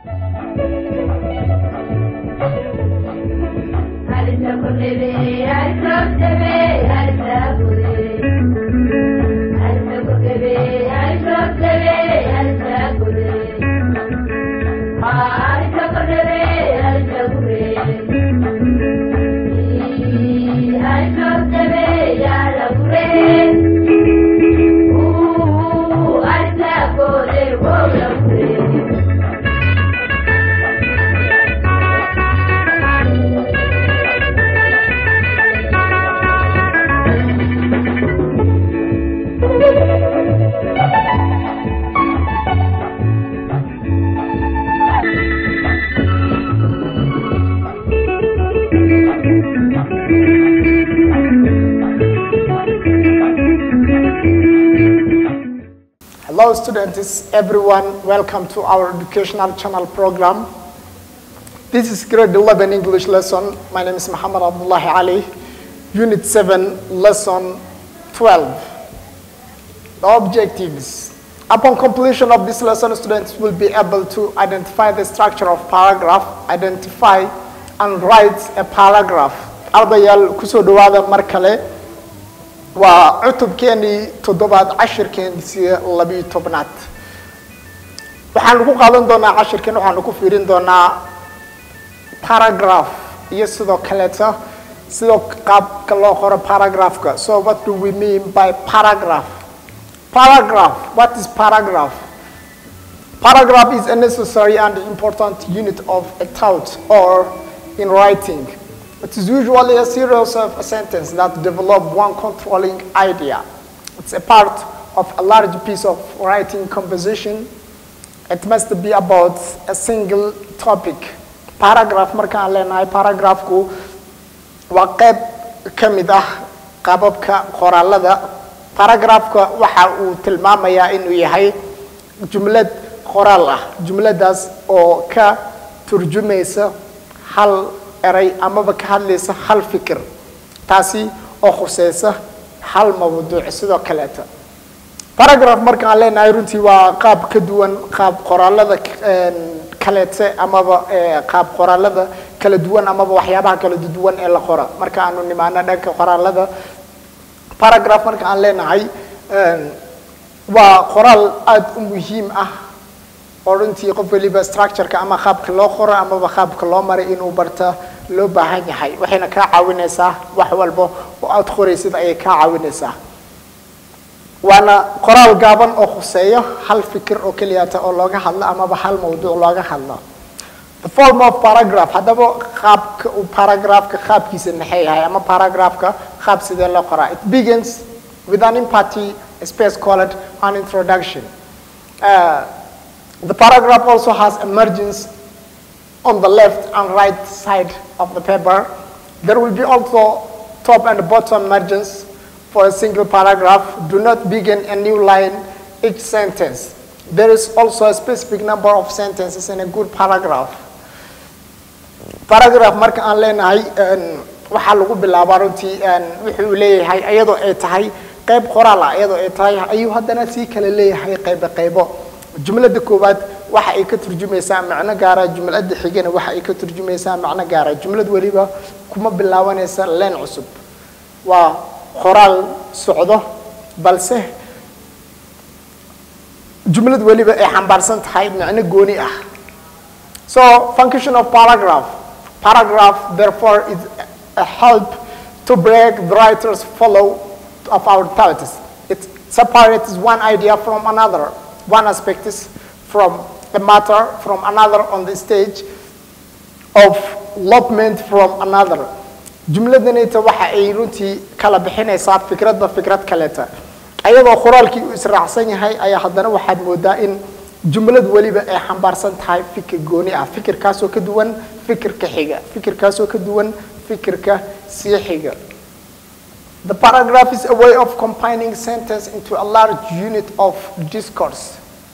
Hello students, everyone, welcome to our educational channel program. This is grade 11 English lesson. My name is Muhammad Abdullah Ali, unit 7, lesson 12. The objectives. Upon completion of this lesson, students will be able to identify the structure of paragraph, identify and write a paragraph. Ardayaal kusoo dhawaada mar kale waa cutubkeenii toddobaad cashirkeenisii labiyo tobnaad waxaanu ku qaadan doonaa cashirkeen waxaanu ku fiirin doonaa paragraph iyo sidoo kaleeto sidoo qaabka loo qoro paragraphka so what do we mean by paragraph paragraph what is paragraph paragraph is a necessary and important unit of a thought or in writing It is usually a series of a sentence that develop one controlling idea. It's a part of a large piece of writing composition. It must be about a single topic. Paragraph markaan leenahay paragraphku waa qayb ka mid ah qaababka qoraalada paragraphka waxa uu tilmaamayaa inuu yahay jumlad qoraal ah jumladaas oo ka turjumaysa hal eray amaba ka hadlaysa hal fikir taasi oo khuseysa hal mawduuc sidoo kaleeta paragraph markaan leenahay runtii waa qaab ka duwan qaab qoraalada kaleete amaba qaab qoraalada kala duwan amaba waxyaabaha kala duwan ee la qora marka aanu nimaano dhanka qoraalada paragraph marka aan leenahay waa qoraal aada u muhiim ah oo runtii qof waliba structureka ama qaabka loo qoro amaba qaabka loo maray inuu barta loo baahan yahay waxayna kaa caawinaysaa wax walba oo aada qoraysid ayay kaa caawinaysaa waana qoraal gaaban oo khuseeyo hal fikir oo keliyata oo looga hadlo amaba hal mawduuc looga hadlo the form of paragraph haddaba qaabka uu paragraphka qaabkiisa maxay yahay ama paragraphka qaab sidee loo qoraa it begins with an empathy space called an introduction uh, The paragraph also has a margins on the left and right side of the paper. There will be also top and bottom margins for a single paragraph. Do not begin a new line each sentence. There is also a specific number of sentences in a good paragraph. Paragraph marka aan leenahay waxaa lagu bilaabaa runtii wuxuu leeyahay iyadoo ay tahay qayb qoraal ah iyadoo ay tahay ayuu haddana sii kale leeyahay qaybo qaybo jumlada koowaad waxa ay ka turjumaysaa macno gaara jumlada xigana waxa ay ka turjumaysaa macno gaara jumlad weliba kuma bilaabanaysa leen cusub waa qoraal socdo balse jumlad weliba ay xambaarsan tahay macno gooni ah so function of paragraph paragraph therefore is a help to break the writer's follow of our thoughts it separates one idea from another one aspect is from a matter from another on the stage of lopment from another jumladanayta waxa ay runtii kala bixinaysaa fikradba fikrad kaleeta ayadoo qoraalkii uu israacsan yahay ayaa haddana waxaad moodaa in jumlad weliba ay xambaarsan tahay fikir gooni ah fikirkaasoo ka duwan fikirka xiga fikirkaasoo ka duwan fikirka sii xiga The paragraph is a way of combining sentence into a large unit of discourse.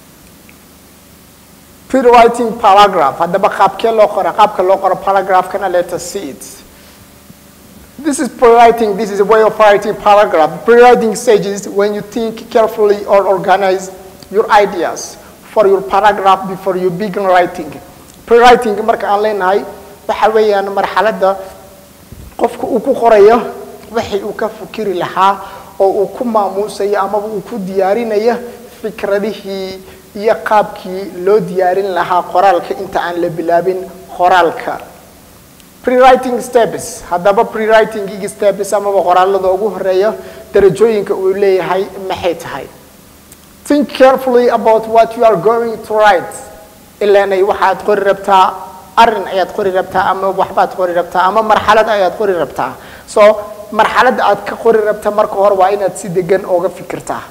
Pre-writing paragraph. Haddaba qaabkee loo qora qaabka loo qoro paragraphkana let us see it. This is pre-writing. This is a way of writing paragraph. Pre-writing stage is when you think carefully or organize your ideas for your paragraph before you begin writing. prewriting marka aan leenahay waxa weeyaan marxaladda qofka uu ku qorayo wixii uu ka fikiri lahaa oo uu ku maamuusayo amaba uu ku diyaarinayo fikradihii iyo qaabkii loo diyaarin lahaa qoraalka inta aan la bilaabin qoraalka prewriting steps haddaba prewriting steps amaba qoraalada ugu horeeya darajooyinka uu leeyahay maxay tahay think carefully about what you are going to write ilaanay waxaad qori rabtaa arin ayaad qori rabtaa ama waxbaad qori rabtaa ama marxalad ayaad qori rabtaa so marxaladda aad ka qori rabta marka hore waa inaad si degan ooga fikirtaa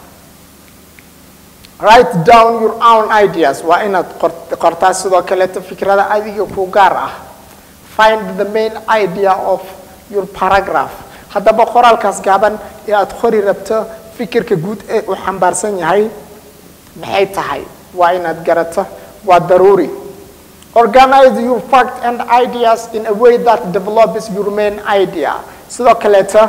write down your own ideas waa inaad qortaa sidoo kaleeto fikrada adiga ku gaar ah find the main idea of your paragraph haddaba qoraalkaas gaaban ee aad qori rabto fikirka guud ee uu xambaarsan yahay maxay tahay waa inaad garato waa daruuri organize your fact and ideas in a way that develops your main idea sidoo kaleeto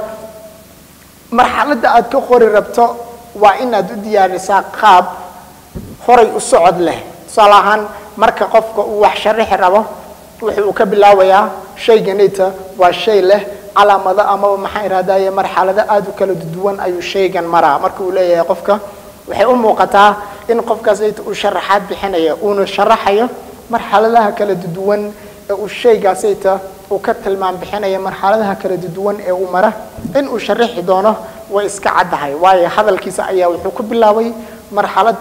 marxaladda aad ka qori rabto waa inaad u diyaarisaa qaab horay u socod leh tusaale ahaan marka qofka uu wax sharaxi rabo wuxuu ka bilaabayaa shayganita waa shay leh calaamado amaba maxaa irahdaye marxalado aada u kala duwan ayuu shaygan maraa marka uu leeyahay qofka waxay u muuqataa in qofkaas uu sharaxaad bixinayo uuna sharaxayo marxaladaha kala duwan ee uu shaygaasayta uu ka tilmaam bixinaya marxaladaha kala duwan ee uu mara in uu sharaxi doono way iska caddahay waayo hadalkiisa ayaa wuxuu ku bilaabay marxalad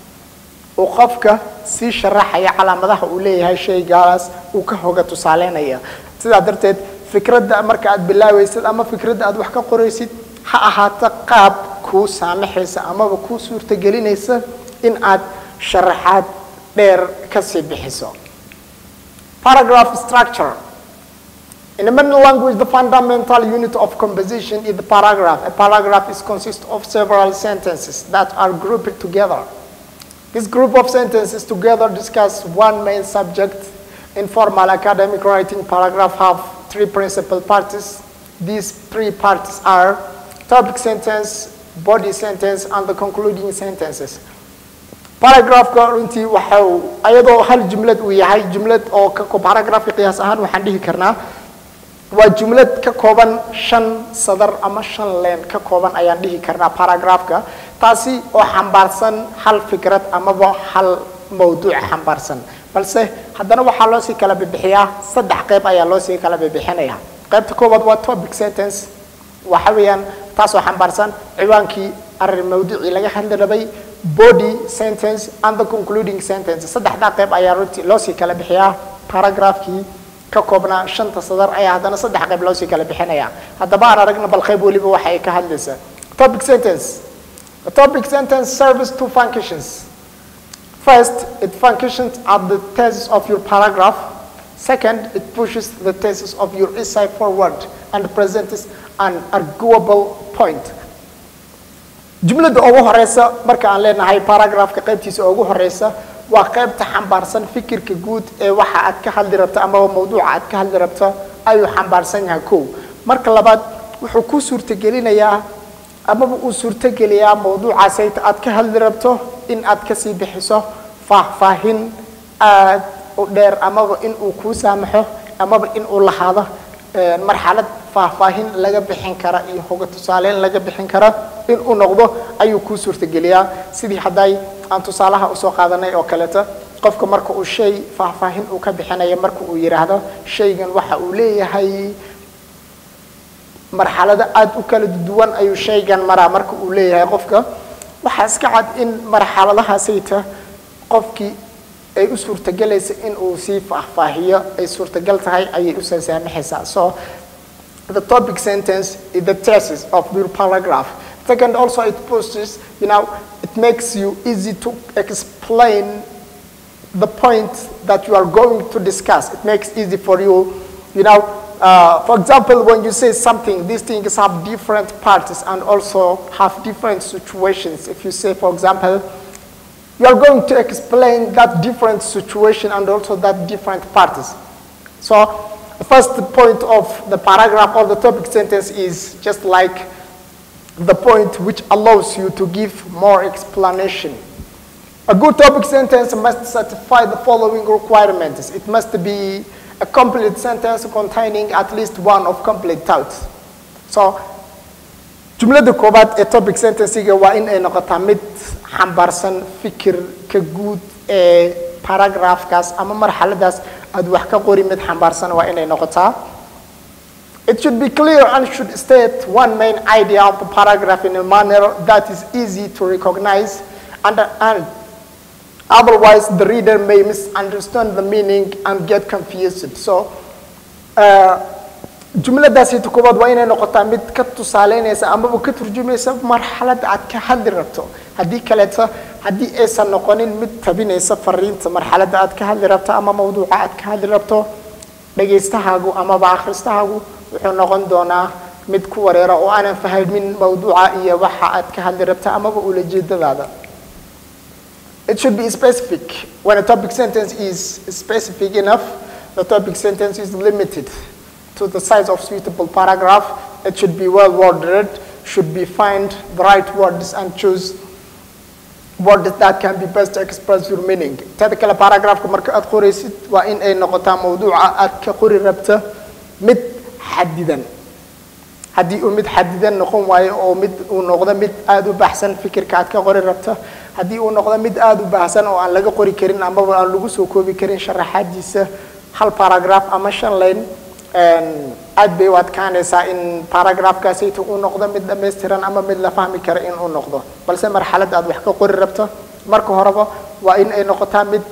uu qofka sii sharaxaya calaamadaha uu leeyahay shaygaas uu ka hoga tusaaleynaya sidaa darteed fikradda marka aad bilaabaysid ama fikradda aad wax ka qoraysid ha ahaato qaab kuu saamaxaysa amaba kuu suurtagelinaysa in aad sharaxaad dheer kasii bixiso paragraph structure In the Mandarin language, the fundamental unit of composition is the paragraph. A paragraph is consists of several sentences that are grouped together. This group of sentences together discuss one main subject. In formal academic writing, paragraph have three principal parts. These three parts are topic sentence, body sentence, and the concluding sentences. Paragraphka runtii waxa uu ayadoo hal jumlad uu yahay jumlad oo ka paragraphka qiyaas ahaan waxaan dhihi karnaa waa jumlad ka kooban shan sadar ama shan leen ka kooban ayaan dhihi karnaa paragraphka taasi oo xambaarsan hal fikrad amaba hal mawduuc xambaarsan balse haddana waxaa loo sii kala bibixiyaa saddex qayb ayaa loo sii kala bibixinaya qaybta koowaad waa topic sentence waxa weeyaan taasoo xambaarsan ciwaankii arrin mawduucii laga hadli rabay body sentence and the concluding sentence saddexdaa qayb ayaa runtii loo sii kala bixiyaa paragraphkii ka koobnaa shanta sadar ayaa haddana saddex qayb loo sii kala bixinaya haddaba aan aragna bal qayb weliba waxa ay ka hadlaysaa topic sentence a topic sentence serves two functions first it functions at the thesis of your paragraph second it pushes the thesis of your essay forward and presents an arguable point jumladda ugu horeysa marka aan leenahay paragraphka qaybtiisa ugu horeysa waa qaybta xambaarsan fikirka guud ee waxa aad ka hadli rabto amaba mawduuca aad ka hadli rabto ayuu xambaarsan yahay kow marka labaad wuxuu ku suurtagelinayaa amaba uu suurtogeliyaa mawduucaasayta aad ka hadli rabto in aad kasii bixiso faahfaahin aad u dheer amaba in uu kuu saamaxo amaba in uu lahaado marxalad faahfaahin laga bixin kara iyo hoga tusaaleyn laga bixin kara in uu noqdo ayuu kuu suurtageliyaa sidii hadday aan tusaalaha usoo qaadanay oo kaleeto qofka marka uu shay faahfaahin uu ka bixinayo marka uu yidhaahdo shaygan waxa uu leeyahay marxalado aada u kala duwan ayuu shaygan maraa marka uu leeyahay qofka waxaa iska cad in marxaladahaasayta qofkii ay u suurtagelaysa in uu sii faahfaahiyo ay suurtagal tahay ayay usoo saamaxaysaa so the topic sentence is the thesis of your paragraph second also it posts you know it makes you easy to explain the point that you are going to discuss it makes easy for you you know uh, for example when you say something these things have different parts and also have different situations if you say for example you are going to explain that different situation and also that different parties so the first point of the paragraph or the topic sentence is just like the point which allows you to give more explanation. A good topic sentence must satisfy the following requirements. It must be a complete sentence containing at least one of complete thoughts. So, jumlada koobaad ee topic sentencega waa in ay noqotaa mid xambaarsan fikirka guud ee paragraphkaas ama marxaladaas aad wax ka qori mid xambaarsan waa inay noqotaa It should be clear and should state one main idea of the paragraph in a manner that is easy to recognize and, and otherwise the reader may misunderstand the meaning and get confused. So, uh, jumladaasi koobaad waa inay noqotaa mid ka tusaaleynaysa amaba ka turjumaysa marxalad aad ka hadli rabto haddii kaleeto haddii aysan noqonin mid tabinaysa fariinta marxaladda aad ka hadli rabto ama mawduuca aad ka hadli rabto dhagaystahaagu amaba akhristahaagu wuxuu noqon doonaa mid ku wareera oo aanan fahmin mawduuca iyo waxa aad ka hadli rabta amaba ulajeedadaada It should be specific. When a topic sentence is specific enough, the topic sentence is limited to the size of suitable paragraph. It should be well worded, should be find the right words and choose words that can be best express your meaning. Teda kale paragraphka marka aad qoraysid waa in ay noqotaa mawduuca aad ka qori rabta mid xadidan. haddii uu mid xadidan noqon waayo oo mid uu noqdo mid aada u baxsan fikirka aad ka qori rabto haddii uu noqdo mid aada u baahsan oo aan laga qori karin amaba aan lagu soo koobi karin sharaxaadiisa hal paragraph ama shan line aad bay u adkaanaysaa in paragraphkaasayta uu noqdo mid dhammaystiran ama mid la fahmi kara in uu noqdo balse marxalad aad wax ka qori rabto marka horeba waa in ay noqotaa mid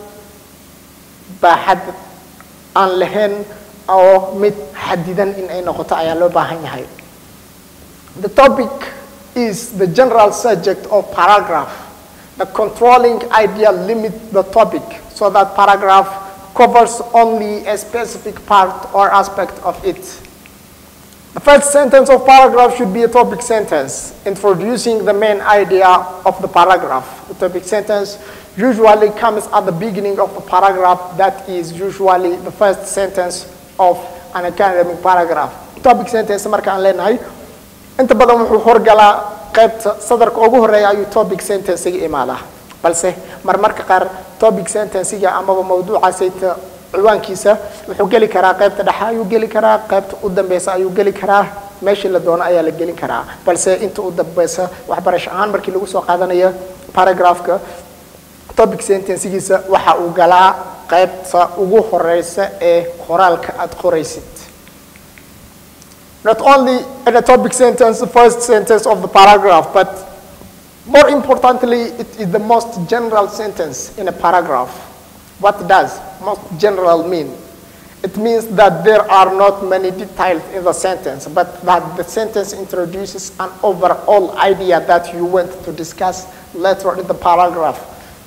baaxad aan lahayn oo mid xadidan in ay noqoto ayaa loo baahan yahay The topic is the general subject of paragraph. The controlling idea limits the topic so that paragraph covers only a specific part or aspect of it. The first sentence of paragraph should be a topic sentence introducing the main idea of the paragraph. The topic sentence usually comes at the beginning of the paragraph that is usually the first sentence of an academic paragraph. Topic sentence marka aan leenahay inta badan wuxuu horgalaa qaybta sadarka ugu horeeya ayuu topic sentencega imaadaa balse marmarka qaar topic sentencega amaba mawduucaasayta ciwaankiisa wuxuu geli karaa qaybta dhexe ayuu geli karaa qaybta u dambeysa ayuu geli karaa meeshii la doono ayaa la gelin karaa balse inta u dambeysa waxbarasho ahaan markii lagu soo qaadanayo paragraphka topic sentencegiisa waxa uu galaa qaybta ugu horeysa ee qoraalka aad qoraysid not only in a topic sentence, the first sentence of the paragraph, but more importantly, it is the most general sentence in a paragraph. What does most general mean? It means that there are not many details in the sentence, but that the sentence introduces an overall idea that you want to discuss later in the paragraph.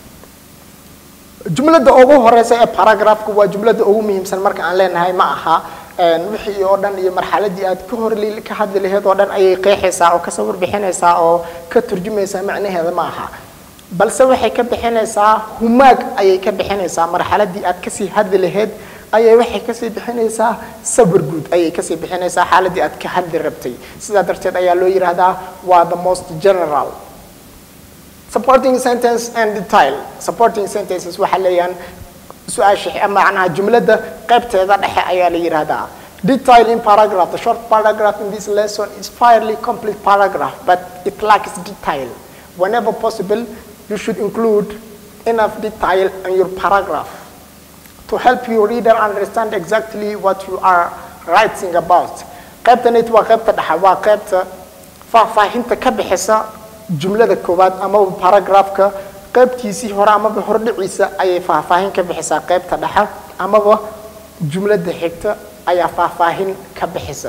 jumladda ugu horeysa ee paragraphka waa jumladda ugu muhiimsan marka aan leenahay ma aha wixii oo dhan iyo marxaladii aad ka hor ka hadli lahayd oo dhan ayay qeexaysaa oo kasoo warbixinaysaa oo ka turjumaysaa macnaheeda ma aha balse waxay ka bixinaysaa humaag ayay ka bixinaysaa marxaladii aad kasii hadli lahayd ayay waxay kasii bixinaysaa sawir guud ayay kasii bixinaysaa xaaladii aad ka hadli rabtay sidaa darteed ayaa loo yidhaahdaa waa the most general supporting sentence and detail supporting sentences waxaa leeyaan su-aasha macnaha jumladda qaybteeda dhexe ayaa la yidhaahdaa detail in paragraph the short paragraph in this lesson is fairly complete paragraph but it lacks detail whenever possible you should include enough detail in your paragraph to help your reader understand exactly what you are writing about qaybtanit waa qaybta dhexe waa qaybta faahfaahinta ka bixisa jumlada koowaad amaba paragraphka qaybtiisii hore amaba hordhiciisa ayay faahfaahin ka bixisaa qaybta dhexe amaba jumladda xigta ayaa faahfaahin ka bixisa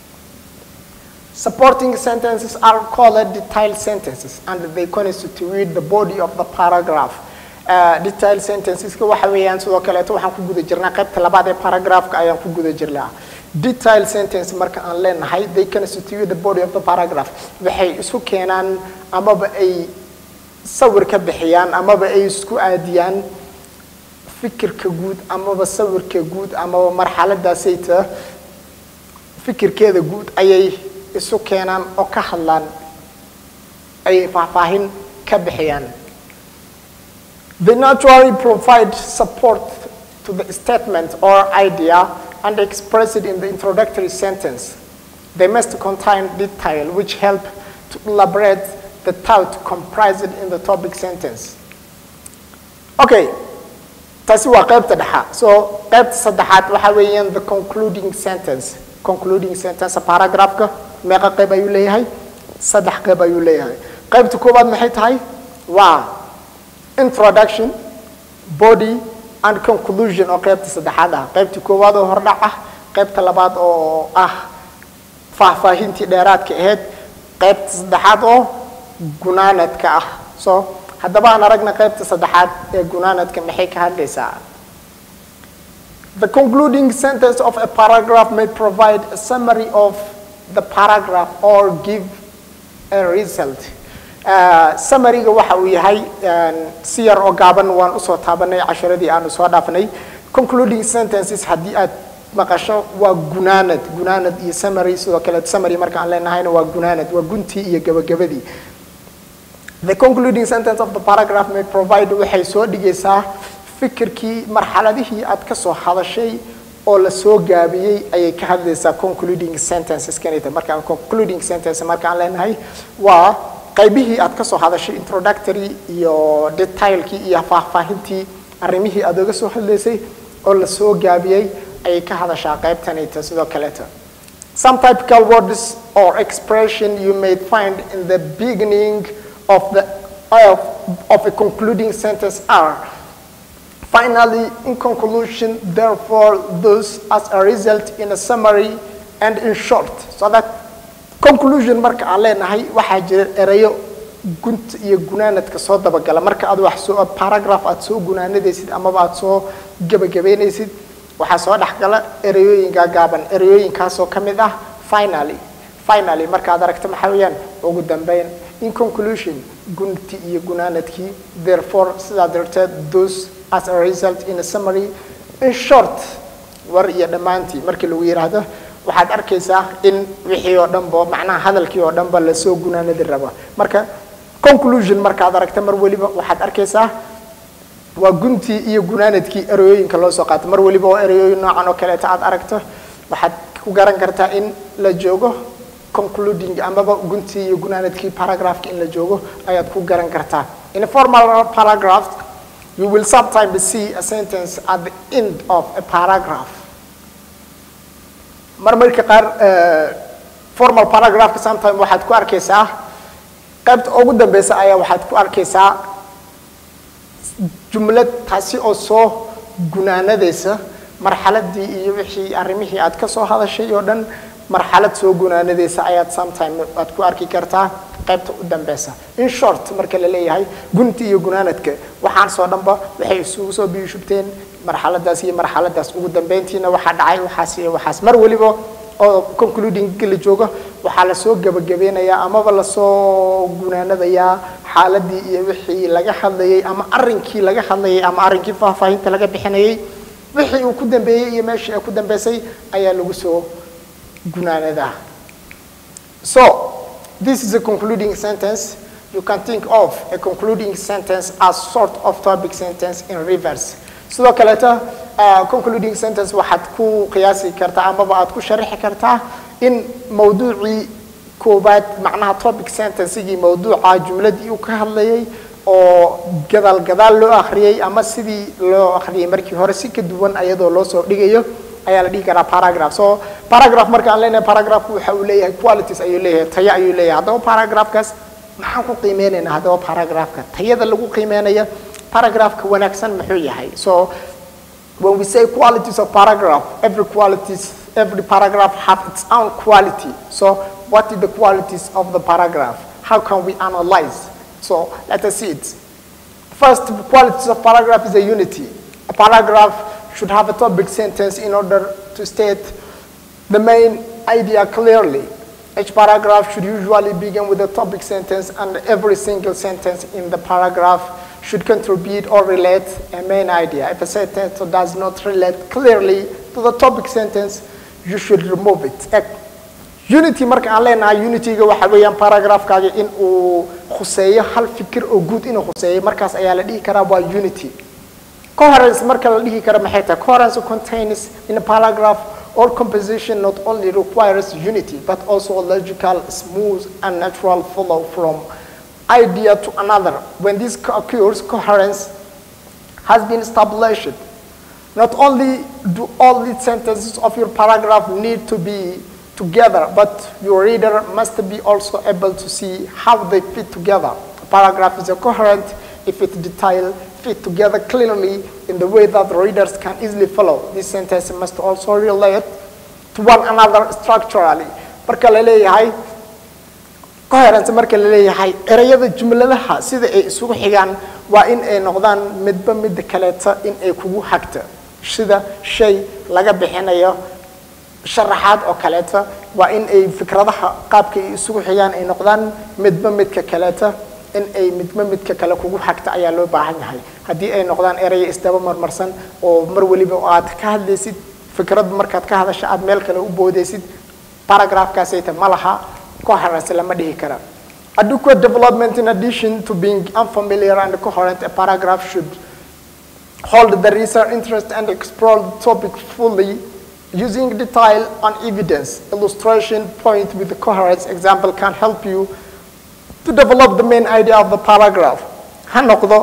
Supporting sentences are called detailed sentences and they constitute the body of the paragraph. Uh, detailed sentenceska waxa weeyaan sidoo kaleeto waxaan ku guda jirnaa qaybta labaad ee paragraphka ayaan ku guda jirnaa detailed sentence marka aan leenahay they constitute the body of the paragraph waxay isu keenaan amaba ay sawir ka bixiyaan amaba ay isku aadiyaan fikirka guud amaba sawirka guud amaba marxaladaasayta fikirkeeda guud ayay isu keenaan oo ka hadlaan ayay faahfaahin ka bixiyaan They naturally provide support to the statement or idea and express it in the introductory sentence. They must contain detail which help to elaborate the thought comprised in the topic sentence. Okay, taasi waa qaybta dhexaad so qaybta saddexaad waxa weeyaan the concluding sentence concluding sentence paragraphka meeqa qayb ayuu leeyahay saddex qayb ayuu leeyahay qaybta koowaad maxay tahay waa introduction body and conclusion oo qaybta saddexaad ah qaybta koowaad oo hordhac ah qaybta labaad oo ah faahfaahintii dheeraadka ahayd qaybta saddexaad oo gunaanadka ah so haddaba aan aragna qaybta saddexaad ee gunaanadka maxay ka hadlaysaa The concluding sentence of a paragraph may provide a summary of the paragraph or give a result. Uh, summary-ga waxa uu yahay si yar oo gaaban waan usoo taabanay casharadii aanu soo dhaafnay concluding sentences haddii aad maqasho waa gunaanad gunaanad iyo summary sidoo kale summary marka aan leenahayna waa gunaanad waa guntii iyo gabagabadii The concluding sentence of the paragraph may provide waxay soo dhigaysaa fikirkii marxaladihii aad ka soo hadashay oo la soo gaabiyey ayay ka hadlaysaa concluding sentences kanita markaan concluding sentence markaan leenahay waa qaybihii aad ka soo hadashay introductory iyo detailkii iyo faahfaahintii arrimihii aad oga soo hadlaysay oo la soo gaabiyey ayay ka hadashaa qaybtanita sidoo kaleeta Some typical words or expression you may find in the beginning of the of, of a concluding sentence are finally in conclusion therefore those as a result in a summary and in short so that conclusion marka aan leenahay waxaa jira erayo gunta iyo gunaanadka soo dabagala marka aad wax soo paragraph aad soo gunaanadaysid amaba aad soo gebagabeynaysid waxaa soo dhexgala ereyooyinka gaaban ereyooyinkaasoo ka mid ah finally finally markaad aragto maxaa weeyaan ugu dambeyn in conclusion gunti iyo gunaanadkii therefore sidaa darteed those as a result in a summary in short war iyo dhammaantii markii lagu yidhaahdo waxaad arkaysaa in wixii oo dhanba macnaha hadalkii oo dhanba lasoo gunaanadi rabo marka conclusion markaad aragto mar weliba waxaad arkaysaa waa guntii iyo gunaanadkii ereyooyinka loo soo qaato mar weliba oo ereyooyin noocan oo kaleeta aad aragto waxaad ku garan kartaa in la joogo concluding amaba guntii iyo gunaanadkii paragraphka in la joogo ayaad ku garan kartaa in a formal paragraph you will sometimes see a sentence at the end of a paragraph marmarka qaar formal paragraphka sometimes waxaad ku arkaysaa qaybta ugu dambeysa ayaa waxaad ku arkaysaa jumlad taasi oo soo gunaanadaysa marxaladii iyo wixii arrimihii aad ka soo hadashay oo dhan marxalad soo gunaanadaysa ayaad sometime aad ku arki kartaa qaybta u dambeysa in short marka la leeyahay gunti iyo gunaanadka waxaan soo dhanba waxay isugu soo biyushubteen marxaladaas iyo marxaladaas ugu dambeyntiina waxaa dhacay waxaas iyo waxaas mar weliba oo concluding la joogo waxaa lasoo gebagabeynayaa amaba lasoo gunaanadayaa xaaladii iyo wixii laga hadlayay ama arrinkii laga hadlayay ama arrinkii faahfaahinta laga bixinayay wixii uu ku dambeeyey iyo meeshii ay ku dambeysay ayaa lagu soo gunaanadaa so this is a concluding sentence you can think of a concluding sentence as sort of topic sentence in reverse sidoo kaleeta concluding sentence waxaad ku qiyaasi kartaa amaba aad ku sharaxi kartaa in mawduucii koobaad macnaha topic sentencegii mawduuca jumladii uu ka hadlayay oo gadaal gadaal loo akhriyey ama sidii loo akhriyay markii hore si ka duwan ayadoo loo soo dhigayo ayaa la dhihi karaa paragraph so paragraph marka aan leenahay paragraphku waxa uu leeyahay qualities ayuu leeyahay tayo ayuu leeyahay haddaba paragraphkaas maxaan ku qiimeynaynaa haddaba paragraphka tayada lagu qiimeynaya paragraphka wanaagsan muxuu yahay so when we say qualities of paragraph every qualities every paragraph have its own quality so what are the qualities of the paragraph how can we analyze so let us see it first the qualities of paragraph is a unity a paragraph should have a topic sentence in order to state the main idea clearly each paragraph should usually begin with a topic sentence and every single sentence in the paragraph should contribute or relate a main idea. If a sentence does not relate clearly to the topic sentence, you should remove it. Unity marka aan leenahay unityga waxa weeyaan paragraphkaaga in uu khuseeyo hal fikir oo guud inuu khuseeyo markaas ayaa la dhihi karaa waa unity coherence marka la dhihi karo maxay tahay coherence contains in a paragraph all composition not only requires unity but also logical smooth and natural flow from idea to another when this occurs coherence has been established not only do all the sentences of your paragraph need to be together, but your reader must be also able to see how they fit together. A paragraph is a coherent if its detail fit together clearly in the way that readers can easily follow. This sentence must also relate to one another structurally. Marka la leeyahay coherence marka la leeyahay erayada jumladaha sida ay isugu xigaan waa in ay noqdaan midba midda kaleeta in ay kugu hagta sida shay laga bixinayo sharaxaad oo kaleeta waa in ay fikradaha qaabka ay isugu xigaan ay noqdaan midba midka kaleeta in ay midba midka kale kugu hagta ayaa loo baahan yahay haddii ay noqdaan eraya isdaba marmarsan oo mar weliba aad ka hadlaysid fikrad markaad ka hadasha aad meel kale u boodaysid paragraphkaasayta ma laha coherence lama dhihi kara adequate development in addition to being unfamiliar and coherent a paragraph should hold the reader interest and explore the topic fully using detail and evidence. Illustration point with the coherence example can help you to develop the main idea of the paragraph. Ha noqdo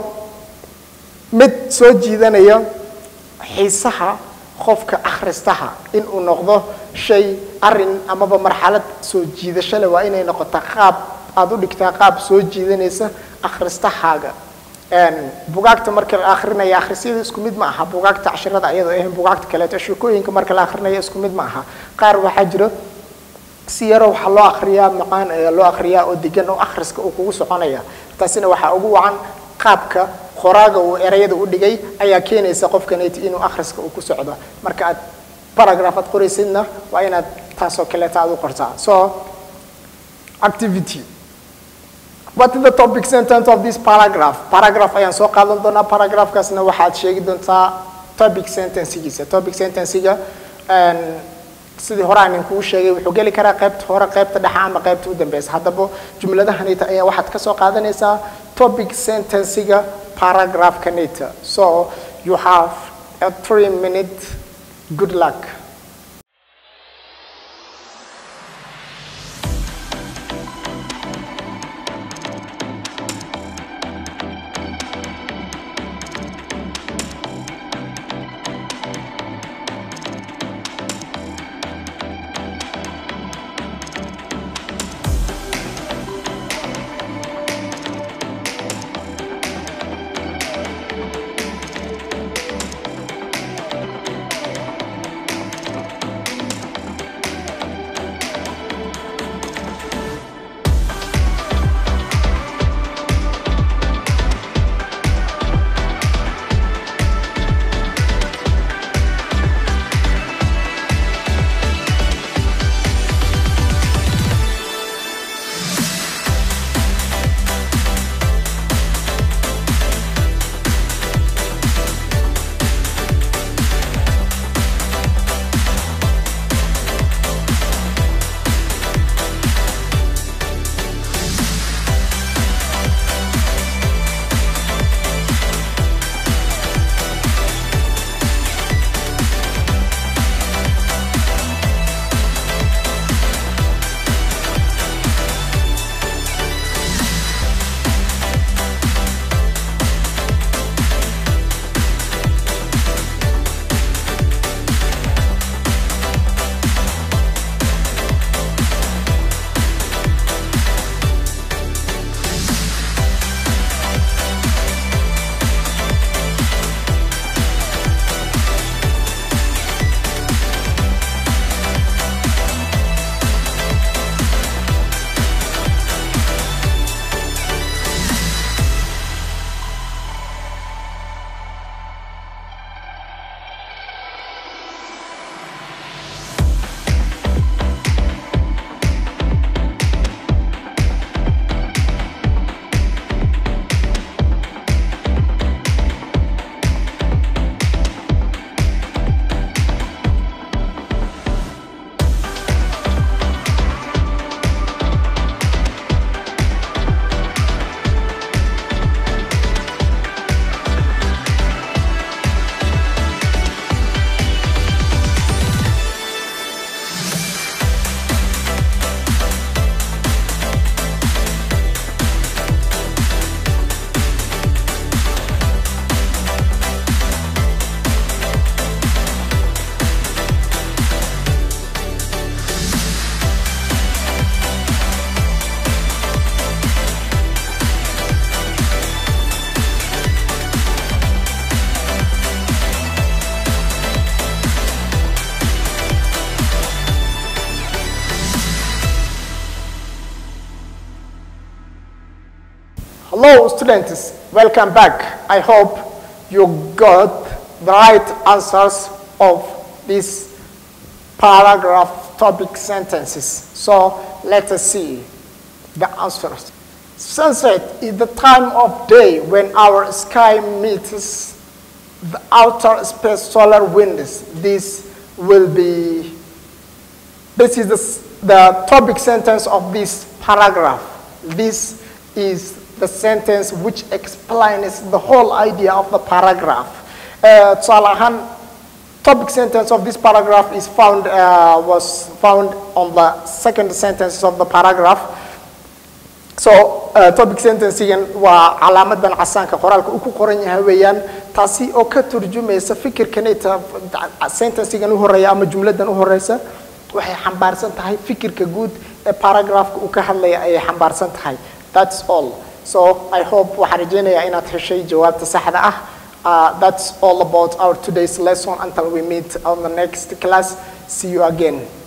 mid soo jiidanaya xiisaha qofka akhristaha inuu noqdo shay arin amaba marxalad soo jiidasho leh waa inay noqotaa qaab aad u dhigtaa qaab soo jiidanaysa akhristahaaga bugaagta marka la akrinaya akhrisyada isku mid ma aha bugaagta cashirada iyadoo ahayn bugaagta kaleeto sheekooyinka marka la akrinaya isku mid ma aha qaar waxaa jiro si yaro waxaa loo akriyaa macaan ayaa loo akriyaa oo degan oo akhriska uu kugu soconaya taasina waxaa ugu wacan qaabka qoraaga uu erayada u dhigay ayaa keenaysa qofkaneyti inuu akhriska uu ku socdo marka aad paragraph aad qoraysidna waa inaad taasoo kaleeta aad u qortaa so activity what is the topic sentence of this paragraph paragraph ayaan soo qaadan doonaa paragraphkaasna waxaad sheegi doontaa topic sentencegiisa topic sentencega sidii hore aan inkuu sheegay wuxuu geli karaa qaybta hore qaybta dhexe ama qaybta u dambeysa haddaba jumladahanita ayaa waxaad ka soo qaadanaysaa topic sentencega paragraphkanita so you have a three minute good luck Hello students, welcome back. I hope you got the right answers of these paragraph topic sentences. So let us see the answers. Sunset is the time of day when our sky meets the outer space solar winds. This will be, this is the, the topic sentence of this paragraph. This is the sentence which explains the whole idea of the paragraph. Uh, tusaale ahaan, topic sentence of this paragraph is found, uh, was found on the second sentence of the paragraph. So uh, topic sentencing waa calaamadan casaanka qoraalka uu ku qoran yahay weeyaan taasi oo ka turjumaysa fikirkanita sentencing u horeeya ama jumladan u horeysa waxay xambaarsan tahay fikirka guud ee paragraphka uu ka hadlaya ayay xambaarsan tahay that's all so i hope waxaan rajeynayaa inaad heshay jawaabta saxda ah uh, that's all about our today's lesson until we meet on the next class see you again